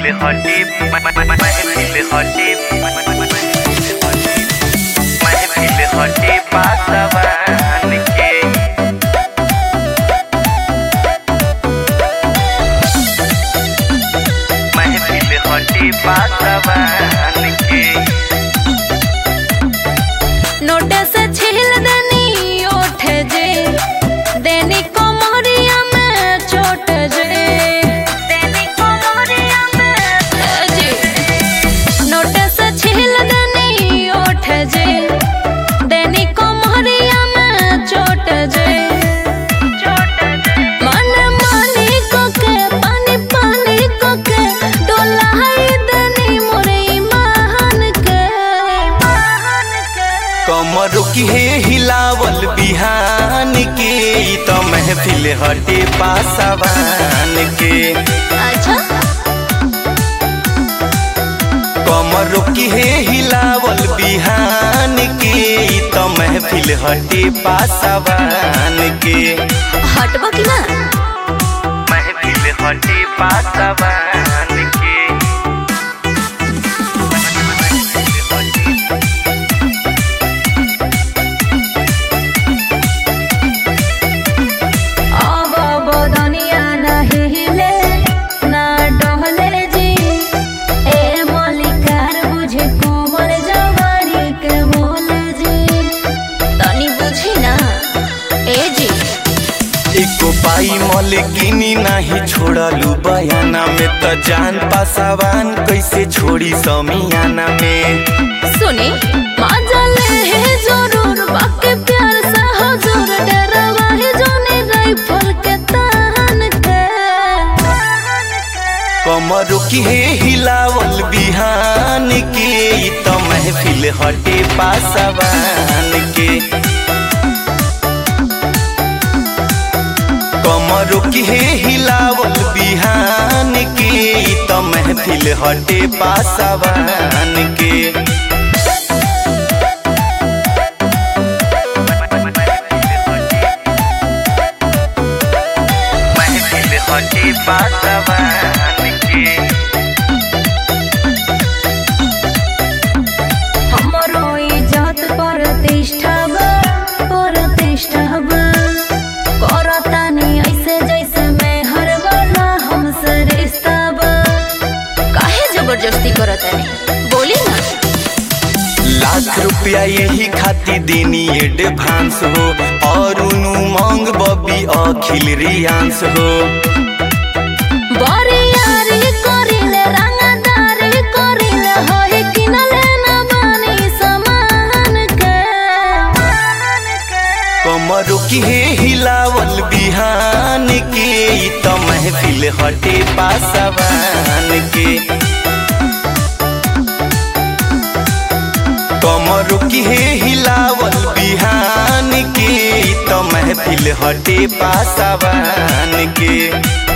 महफिल हटे महफिल हटे महफिल हटे पासवान के महफिल हटे पासवान के नोट से छील देनी ओठ जे देनी कोमरिया में चोट जे देनी कोमरिया में जे नोट से छील देनी ओठ जे देनी कोमरिया में चोट जे मन मानी कोके पानी पानी कोके डोलाई देनी मोरे ईमान के कमर की हे हिलावल बिहान के ई त महफिल हटे पासवान के अच्छा कमर की हे हिलावल बिहान के ई त महफिल हटे पासवान के हटबो कि ना महफिल हटे पासवान के अब अब दुनिया नहीं हिले ना डहले जी ए मलिकार बुझे कोमल जवानी के बोले जी तनी बुझी ना ए जी एको पाई मलकिनी नाही छोड़लू बयाना में त जान पासवान कैसे छोड़ी समियाना में सुनी मजा ले है जरूर बाकी प्यार से हजूर डरवा है जोने राइफल के तान के कमर की हे हिलावल बिहान के ई त महफिल हटे पासवान के कमर की हे हिलावल बिहान के ई त महफिल हटे पासवान के महफिल हटे पासवान के हमरो इज्जत प्रतिष्ठा बा प्रतिष्ठा बा करतानी ऐसे जैसे मैं हर वाला हमसे रिश्ता बा काहे जबरदस्ती करतानी बोली ना लाख रुपया यही खाती देनी एडवांस हो और उनु मांग बबी अखिल रियांस हो बरियारी करिले रंगदारी करिले होई किनले ना बानी समान के कमर की हे हिलावल बिहान के ई त महफिल हटे पासवान के कमर की हे हिलावल बिहान के ई त महफिल हटे पासवान के